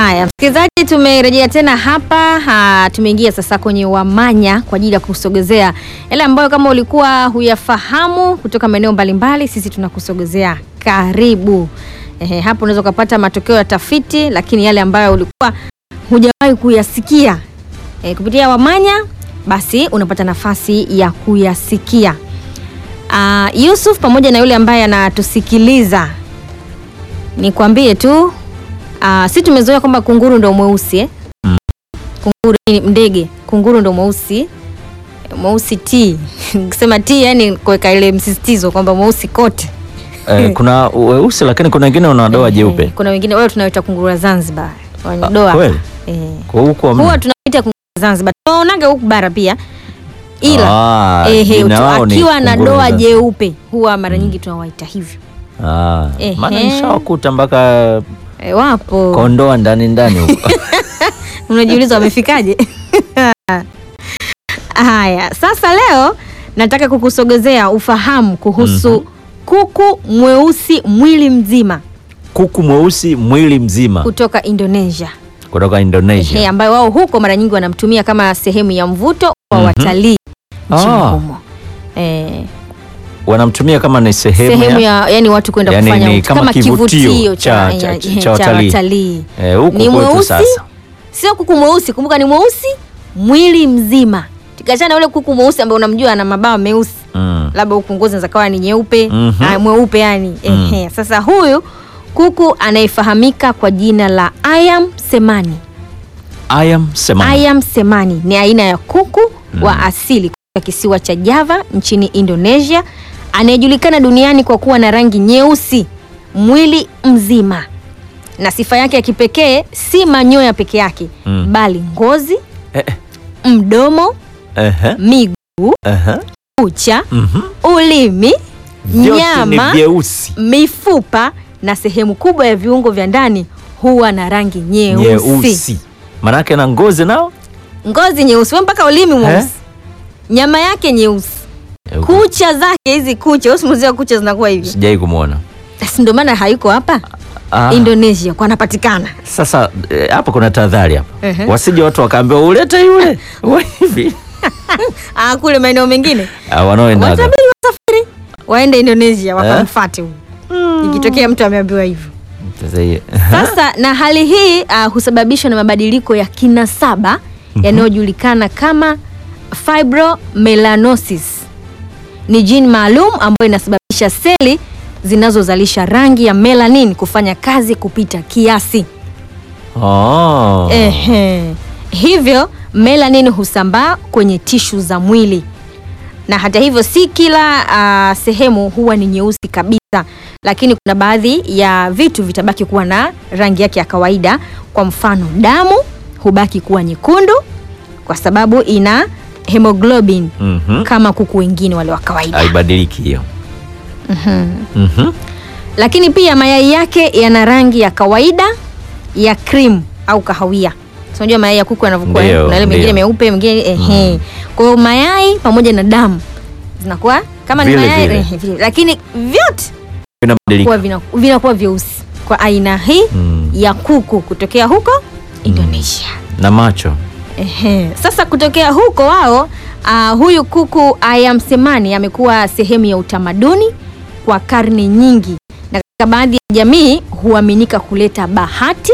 Haya, msikilizaji, tumerejea tena hapa ha, tumeingia sasa kwenye Wamanya kwa ajili ya kusogezea yale ambayo kama ulikuwa huyafahamu kutoka maeneo mbalimbali, sisi tunakusogezea karibu. Ehe, hapo unaweza ukapata matokeo ya tafiti, lakini yale ambayo ulikuwa hujawahi kuyasikia e, kupitia Wamanya, basi unapata nafasi ya kuyasikia. Uh, Yusuf pamoja na yule ambaye anatusikiliza, nikwambie tu Uh, si tumezoea kwamba kunguru ndo mweusi eh? Mm. Kunguru ni ndege, kunguru ndo mweusi mweusi t kusema t yani kuweka ile msisitizo kwamba mweusi kote. Eh, kuna weusi lakini kuna wengine wana doa Eh, jeupe. Kuna wengine wale tunaoita kunguru wa Zanzibar wenye Ah, doa kweli? eh. Kwa huko hamna? Huwa tunaita kunguru wa Zanzibar, tunaonaga huku bara pia, ila Ah, ehe, jina tu- lao ni akiwa na kunguru doa za- jeupe huwa mara nyingi tunawaita hivyo. Ah, Ehe. maana nishawakuta mpaka E, wapo kondoa ndani ndani huko. unajiuliza wamefikaje? Haya, sasa leo nataka kukusogezea ufahamu kuhusu kuku mweusi mwili mzima Kuku mweusi mwili mzima kutoka Indonesia kutoka Ehe, Indonesia. ambayo wao huko mara nyingi wanamtumia kama sehemu ya mvuto wa Mhm. watalii nchini Ah. humo. Eh, Wanamtumia kama ni sehemu, sehemu ya, ya yani watu kwenda Yani kufanya ni ut- kama kama kivutio kivutio cha- cha, cha- ya- cha cha watalii. watalii. eh, huku Ni kwetu mweusi sasa. sio kuku mweusi, kumbuka ni mweusi mwili mzima, tukachana na ule kuku mweusi ambaye unamjua ana mabawa meusi Mm. labda huku ngozi inaweza kawa ni nyeupe Mhm. ah, mweupe yani Mm. ehe. Sasa huyu kuku anayefahamika kwa jina la ayam semani. Ayam semani. Ayam semani ni aina ya kuku wa asili kutoka kisiwa cha Java nchini Indonesia, anayejulikana duniani kwa kuwa na rangi nyeusi mwili mzima, na sifa yake ya kipekee si manyoya peke yake Mm. bali ngozi, Eh, eh, mdomo, ehe, miguu, ehe. kucha, Mhm. ulimi, Vyote ni nyama, vyeusi. mifupa na sehemu kubwa ya viungo vya ndani huwa na rangi nyeusi. Nyeusi. Manake na ngozi nao? Ngozi nyeusi, wewe mpaka ulimi mweusi, nyama yake nyeusi, Eh, huku kucha zake hizi kucha, usimuzia kucha zinakuwa hivi, Sijai kumwona. basi ndio maana hayuko hapa Ah. Indonesia kwa anapatikana. Sasa eh, hapa kuna tahadhari hapa, Ehe. wasije watu wakaambiwa ulete yule Wa hivi Ah, kule maeneo mengine Ah, wanaoendaga watabiri wasafiri waende Indonesia wakamfuate huyu, ikitokea mtu ameambiwa hivyo. Sasa hii- Sasa na hali hii uh, husababishwa na mabadiliko ya kinasaba yanayojulikana kama fibromelanosis. Ni jini maalum ambayo inasababisha seli zinazozalisha rangi ya melanin kufanya kazi kupita kiasi. Oh. Ehe. Hivyo melanin husambaa kwenye tishu za mwili, na hata hivyo si kila ah, sehemu huwa ni nyeusi kabisa, lakini kuna baadhi ya vitu vitabaki kuwa na rangi yake ya kawaida. Kwa mfano, damu hubaki kuwa nyekundu kwa sababu ina hemoglobin Mhm. kama kuku wengine wale wa kawaida. haibadiliki hiyo Mhm. lakini pia mayai yake yana rangi ya kawaida ya cream au kahawia. So, unajua mayai ya kuku yanavyokuwa, Ndio, kuna yale mengine ndio. meupe, mengine ehe. Kwa hiyo mayai pamoja na damu zinakuwa kama ni Vile mayai vile. ehe, vile. lakini vyote Inabadilika. kuwa vina- vinakuwa vyeusi kwa aina hii Mm. ya kuku kutokea huko Indonesia. na macho Ehe. Sasa kutokea huko wao uh, huyu kuku ayam semani amekuwa sehemu ya utamaduni kwa karne nyingi, na katika baadhi ya jamii huaminika kuleta bahati,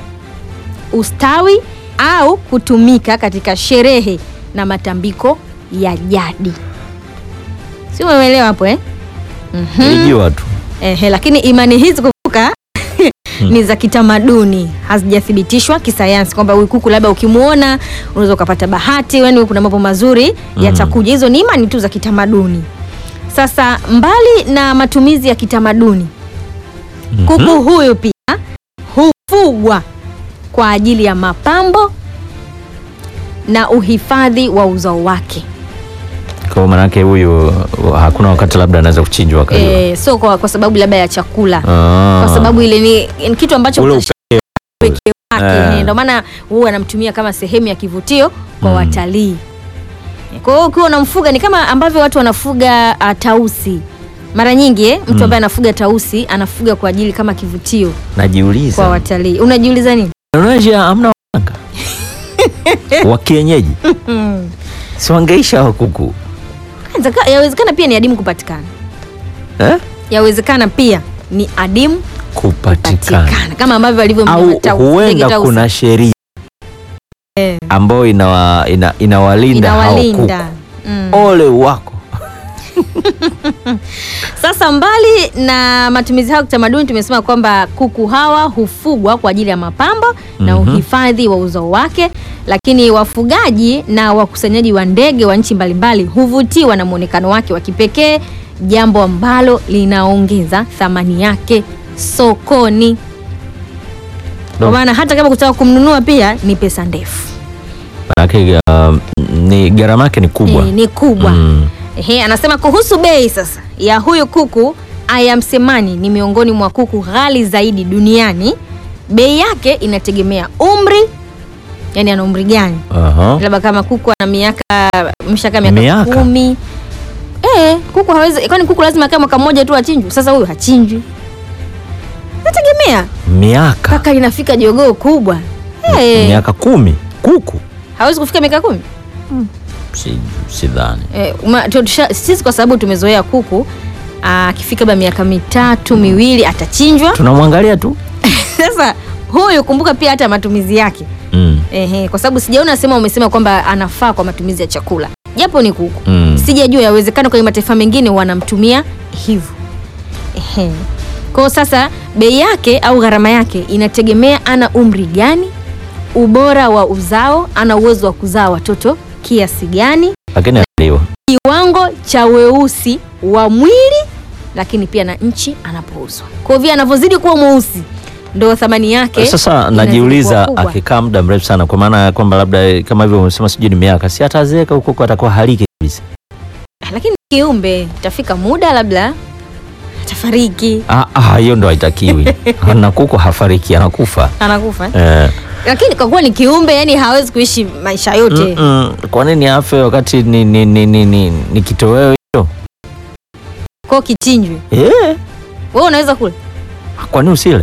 ustawi au kutumika katika sherehe na matambiko ya jadi. Si umeelewa hapo eh? ilijua tu Ehe, lakini imani hizi kumbuka ni za kitamaduni, hazijathibitishwa kisayansi kwamba huyu kuku labda ukimwona unaweza ukapata bahati, yani kuna mambo mazuri yatakuja. Hizo ni imani tu za kitamaduni. Sasa mbali na matumizi ya kitamaduni, kuku huyu pia hufugwa kwa ajili ya mapambo na uhifadhi wa uzao wake. kwa maanake huyu uh, hakuna wakati labda anaweza kuchinjwa akaliwa E, sio kwa, kwa sababu labda ya chakula Ah. kwa sababu ile ni, ni kitu ambacho Ule kina upekee wake Eh. eh, ndio maana huwa anamtumia kama sehemu ya kivutio kwa Mm. watalii. Kwa hiyo ukiwa unamfuga ni kama ambavyo watu wanafuga uh, tausi mara nyingi eh, mtu Mm. ambaye anafuga tausi anafuga kwa ajili kama kivutio najiuliza kwa watalii. Unajiuliza nini? Indonesia hamna waganga wa kienyeji, si wangeisha wa kuku Inawezeka- Yawezekana pia ni adimu kupatikana, eh? yawezekana pia ni adimu kupatikana patikana kama ambavyo alivyo au mnyama tausi, ndege huenda tausi. kuna sheria Eh, ambayo inawa, ina, inawalinda hao inawalinda kuku. mm. Ole wako Sasa mbali na matumizi hayo kitamaduni, tumesema kwamba kuku hawa hufugwa kwa ajili ya mapambo na Mhm. uhifadhi wa uzao wake, lakini wafugaji na wakusanyaji wa ndege wa nchi mbalimbali huvutiwa na muonekano wake wa kipekee, jambo ambalo linaongeza thamani yake sokoni. Kwa No. maana hata kama kutaka kumnunua pia ni pesa ndefu, manake uh, ni gharama yake ni kubwa Eh, ni kubwa. Mm. Ehe, anasema kuhusu bei sasa ya huyu kuku Ayam Semani ni miongoni mwa kuku ghali zaidi duniani. Bei yake inategemea umri, yani ana umri gani, Aha. labda kama kuku ana miaka mshaka miaka, Miaka? kumi. Eh, kuku hawezi, kwani kuku lazima akae mwaka mmoja tu achinjwe? Sasa huyu hachinjwi, nategemea miaka mpaka linafika jogoo kubwa. Eh, miaka kumi kuku hawezi kufika miaka kumi. si, sidhani Eh, uma- tu- tusha- sisi kwa sababu tumezoea kuku akifika labda miaka mitatu miwili atachinjwa. tunamwangalia tu Sasa huyu kumbuka pia hata matumizi yake mm. ehe, kwa sababu sijaona sema umesema kwamba anafaa kwa matumizi ya chakula, japo ni kuku Mm. sijajua, yawezekana kwenye mataifa mengine wanamtumia hivyo ehe. Kwa sasa bei yake au gharama yake inategemea ana umri gani, ubora wa uzao, ana uwezo wa kuzaa watoto kiasi gani lakini aliwa kiwango cha weusi wa mwili lakini pia na nchi anapouzwa. Kwa hivyo anavyozidi kuwa mweusi ndo thamani yake. sasa inazidi najiuliza kuwa kubwa. akikaa muda mrefu sana kwa maana ya kwamba labda eh, kama hivyo umesema sijui ni miaka si atazeeka huko huko atakuwa haliki kabisa Lakini kiumbe itafika muda labda atafariki, Ah, ah, hiyo ndo haitakiwi na kuku hafariki anakufa anakufa. eh. Lakini kwa kuwa ni kiumbe, yani hawezi kuishi maisha yote. Mm-mm. kwa nini afe wakati ni, ni, ni, ni, ni, ni kitoweo hicho Kwa kichinjwe, eh. wewe unaweza kula kwa nini usile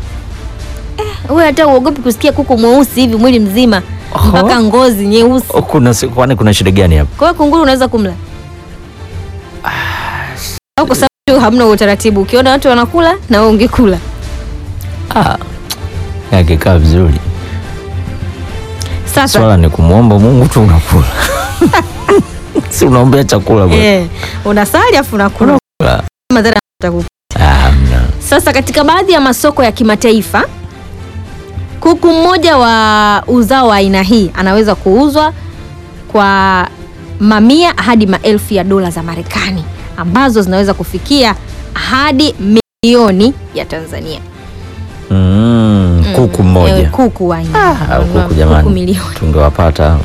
wewe, hata uogopi kusikia kuku mweusi hivi mwili mzima Oho. mpaka ngozi nyeusi. Oh, kuna si- kwani kuna shida gani hapa Kwa hiyo kunguru unaweza kumla au kwa sababu tu hamna utaratibu, ukiona watu wanakula na wewe ungekula. ah. akikaa vizuri Sasa swala ni kumwomba mungu tu unakula si unaombea chakula bwana. Eh, unasali afu unakula Kula. madhara yatakupa. Ah, hamna. Sasa katika baadhi ya masoko ya kimataifa kuku mmoja wa uzao wa aina hii anaweza kuuzwa kwa mamia hadi maelfu ya dola za Marekani ambazo zinaweza kufikia hadi milioni ya Tanzania. Mm, kuku mmoja Eh, kuku wa aina hii. au kuku jamani Kuku milioni. tungewapata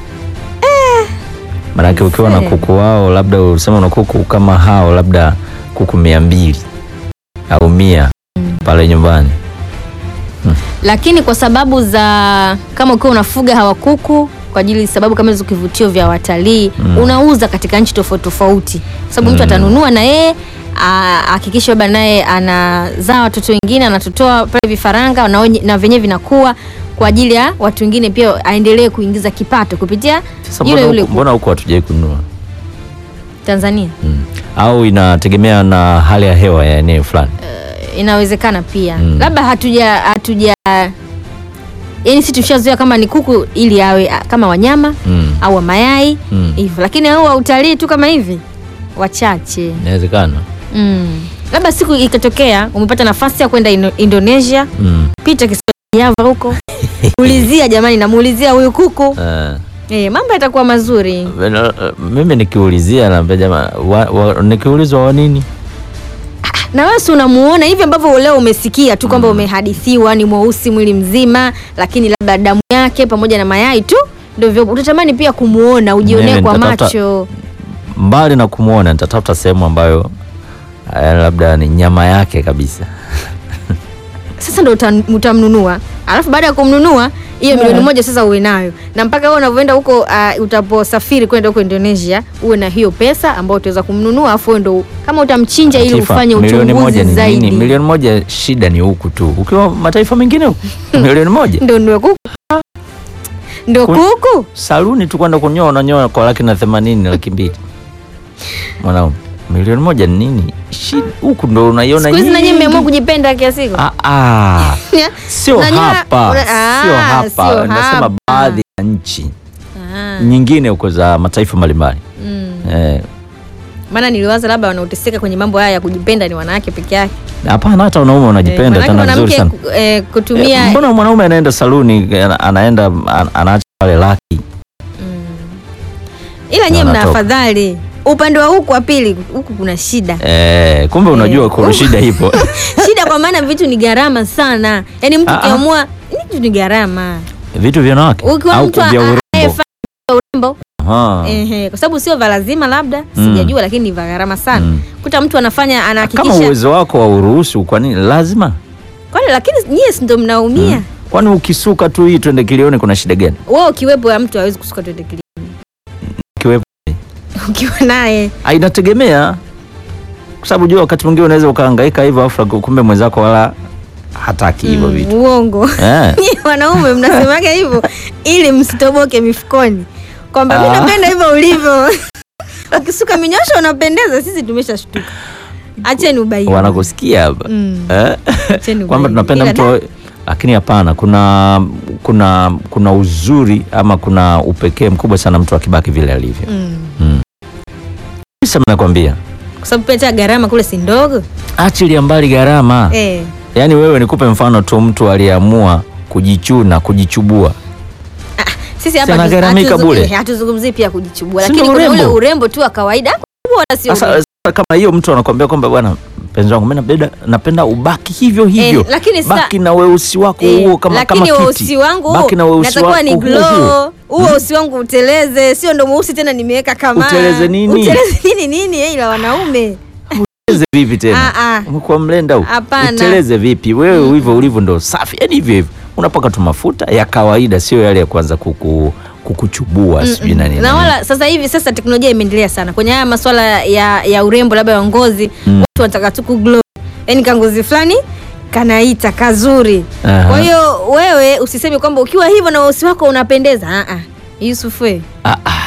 manake ukiwa na Eh. kuku wao labda usema una kuku kama hao labda kuku mia mbili au mia pale nyumbani lakini kwa sababu za kama ukiwa unafuga hawa kuku kwa ajili sababu kama hizo kivutio vya watalii Mm. unauza katika nchi tofauti tofauti, kwa sababu mtu Mm. atanunua na yeye ahakikishe labda naye anazaa watoto wengine, anatotoa pale vifaranga na, wenye- na venyewe vinakuwa kwa ajili ya watu wengine pia aendelee kuingiza kipato kupitia sasa yule mbona yule huku- kuku. mbona huku hatujai kununua Tanzania. mm. au inategemea na hali ya hewa ya eneo fulani Inawezekana pia Mm. labda hatuja hatuja yani sisi tushazoea kama ni kuku ili awe ah, kama wanyama mm. au wa mayai Mm. hivyo, lakini au wa utalii tu kama hivi wachache inawezekana mm. Labda siku ikatokea umepata nafasi ya kwenda Indo- Indonesia, mm. pita kisiwa cha Java huko ulizia, jamani, namuulizia huyu kuku Eh, eh, mambo yatakuwa mazuri. vena- eh, mimi nikiulizia naambia jamaa wa, wa, nikiulizwa wa nini Na wewe si unamuona hivi ambavyo leo umesikia tu kwamba umehadithiwa ni mweusi mwili mzima, lakini labda damu yake pamoja na mayai tu ndio hivyo. Utatamani pia kumuona, ujionee Mimi kwa nitatafuta- macho. mbali na kumwona nitatafuta sehemu ambayo eh, labda ni nyama yake kabisa Sasa ndo uta- utamnunua, alafu baada ya kumnunua hiyo Yeah. milioni moja sasa uwe nayo na mpaka wewe unavyoenda huko uh, utaposafiri kwenda huko Indonesia uwe na hiyo pesa ambayo utaweza kumnunua afu wewe ndo kama utamchinja ili Latifa, ufanye milioni moja uchunguzi ni zaidi nini? Milioni moja shida ni huku tu, ukiwa mataifa mengine huku milioni moja ndo ndio kuku ndo Kun- kuku saluni tu kwenda kunyoa, unanyoa kwa laki na themanini, laki mbili mwanaume. Milioni moja ni nini? Shida huku ndo unaiona siku hizi nanyi nyingi. mmeamua kujipenda kiasi hiko Ah, ah. Sio Unajua- hapa, una- ah, sio hapa, sio nasema hapa. baadhi ya nchi Ah, nyingine huko za mataifa mbalimbali mm. eh, maana niliwaza labda wanaoteseka kwenye mambo haya ya kujipenda ni wanawake peke yake hapana, hata wanaume Eh, wanajipenda manake tena vizuri mwanamke sana. ku- eh, kutumia Eh, mbona mwanaume anaenda saluni ana- anaenda an- anaacha pale laki ila nyie na mna anatoka. afadhali upande wa huku wa pili huku kuna shida eh, kumbe unajua Eh, kuna shida ipo shida kwa maana vitu ni gharama sana yaani mtu Ah, ah. ukiamua vitu ni gharama vitu vya wanawake ukiwa au mtu vya urembo anayefanya urembo Aha. ehe, kwa sababu sio vya lazima labda Mm. sijajua lakini ni vya gharama sana Mm. kuta mtu anafanya kama anahakikisha uwezo wako wa uruhusu kwa nini lazima kwani lakini nyie si ndo mnaumia kwani ukisuka tu hii twende kilioni kuna shida gani wewe ukiwepo ya mtu hawezi kusuka twende kili Kiwepo. ukiwa naye Ah, inategemea kwa sababu jua wakati mwingine unaweza ukahangaika hivyo afu kumbe mwenzako wala hataki hivyo Mm, vitu uongo eh. Nyie wanaume mnasemaga hivyo ili msitoboke mifukoni kwamba mi Ah. napenda hivyo ulivyo ukisuka minyosho unapendeza sisi tumeshashtuka acheni ubaili wanakusikia hapa Mm. eh? Acheni kwamba ubaili. tunapenda Ila mtu da- awe- lakini hapana kuna kuna kuna uzuri ama kuna upekee mkubwa sana mtu akibaki vile alivyo Mm. mm. Sasa nakwambia kwa sababu pia hata gharama kule si ndogo achilia mbali gharama eh. yaani wewe nikupe mfano tu mtu aliyeamua kujichuna kujichubua sisi hapa Si hatu- anagharamika hatuzu- bure. eh, hatuzungumzii pia kujichubua Si lakini ndo kuna ule urembo? urembo tu wa kawaida wala sio sasa urembo. sasa kama hiyo mtu anakwambia kwamba bwana mpenzi wangu mimi napenda napenda ubaki hivyo hivyo lakini sa- baki na weusi wako Eh, huo kama lakini kama kiti weusi wangu baki na weusi natakiwa wako ni huo huo. glow huo weusi wangu uteleze sio ndo mweusi tena nimeweka kama Uteleze nini? uteleze nini nini eh, ila wanaume Uteleze vipi tena Ah, ah. umekuwa mlenda huu Hapana. uteleze vipi wewe hivyo ulivyo ndo safi yani hivyo hivyo unapaka tu mafuta ya kawaida sio yale ya kwanza kuku kukuchubua sijui na nini na wala sasa hivi sasa teknolojia imeendelea sana kwenye haya masuala ya, ya urembo labda ya ngozi Mm. watu wanataka tu kuglow yani kangozi fulani kanaita kazuri Aha. kwa hiyo wewe usiseme kwamba ukiwa hivyo na weusi wako unapendeza ah, ah. Yusuf we ah, ah.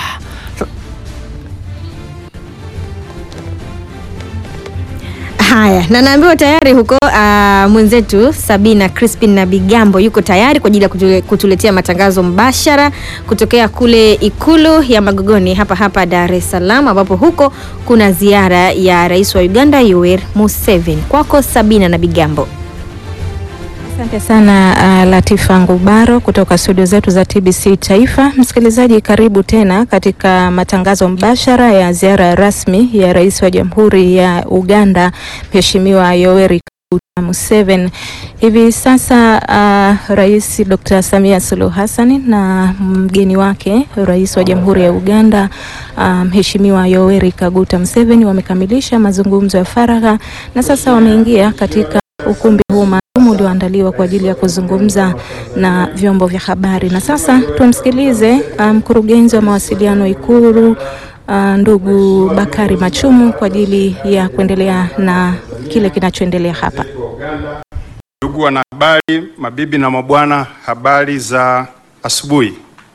Haya, na naambiwa tayari huko uh, mwenzetu Sabina Crispin na Bigambo yuko tayari kwa ajili ya kutule, kutuletea matangazo mbashara kutokea kule Ikulu ya Magogoni hapa hapa Dar es Salaam, ambapo huko kuna ziara ya Rais wa Uganda Yoweri Museveni. Kwako Sabina na Bigambo. Asante sana uh, Latifa Ngubaro kutoka studio zetu za TBC Taifa. Msikilizaji, karibu tena katika matangazo mbashara ya ziara rasmi ya Rais wa Jamhuri ya Uganda Mheshimiwa Yoweri Kaguta Museveni. Hivi sasa uh, Rais Dr. Samia Suluhu Hassan na mgeni wake Rais wa Jamhuri ya Uganda uh, Mheshimiwa Yoweri Kaguta Museveni wamekamilisha mazungumzo ya faragha na sasa wameingia katika ukumbi huu maalum ulioandaliwa kwa ajili ya kuzungumza na vyombo vya habari. Na sasa tumsikilize uh, mkurugenzi wa mawasiliano Ikulu uh, ndugu Bakari Machumu kwa ajili ya kuendelea na kile kinachoendelea hapa. Ndugu wanahabari, mabibi na mabwana, habari za asubuhi.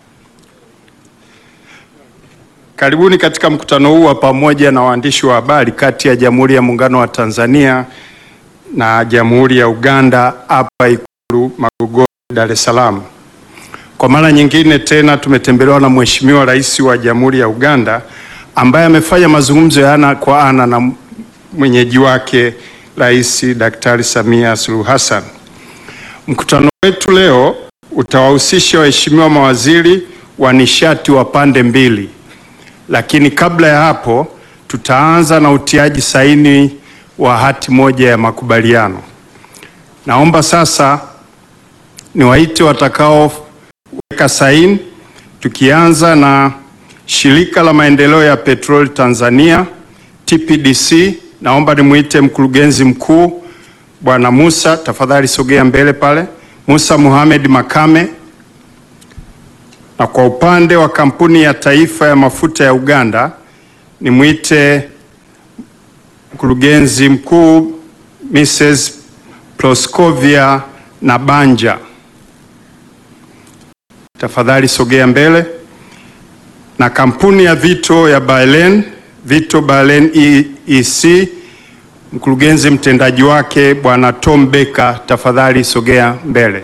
Karibuni katika mkutano huu wa pamoja na waandishi wa habari kati ya Jamhuri ya Muungano wa Tanzania na Jamhuri ya Uganda hapa Ikulu Magogoni, Dar es Salaam. Kwa mara nyingine tena tumetembelewa na Mheshimiwa Rais wa Jamhuri ya Uganda ambaye amefanya mazungumzo ya ana kwa ana na mwenyeji wake Rais Daktari Samia Suluhu Hassan. Mkutano wetu leo utawahusisha waheshimiwa mawaziri wa nishati wa pande mbili, lakini kabla ya hapo tutaanza na utiaji saini wa hati moja ya makubaliano. Naomba sasa niwaite watakaoweka saini, tukianza na Shirika la Maendeleo ya Petroli Tanzania TPDC. Naomba nimwite mkurugenzi mkuu Bwana Musa, tafadhali sogea mbele pale. Musa Mohamed Makame. Na kwa upande wa kampuni ya taifa ya mafuta ya Uganda, nimwite mkurugenzi mkuu Mrs. Proscovia Nabanja. Tafadhali sogea mbele. Na kampuni ya Vito ya Balen, Vito Balen EEC, mkurugenzi mtendaji wake Bwana Tom Becker, tafadhali sogea mbele.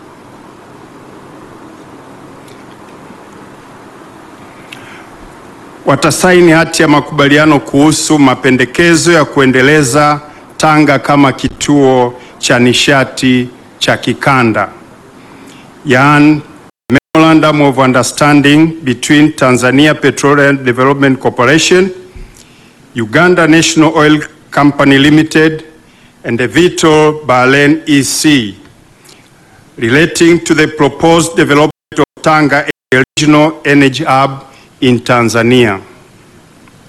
Watasaini hati ya makubaliano kuhusu mapendekezo ya kuendeleza Tanga kama kituo cha nishati cha kikanda. Yaani Memorandum of Understanding between Tanzania Petroleum Development Corporation, Uganda National Oil Company Limited, and the Vito Balen EC relating to the proposed development of Tanga as a regional energy hub in Tanzania.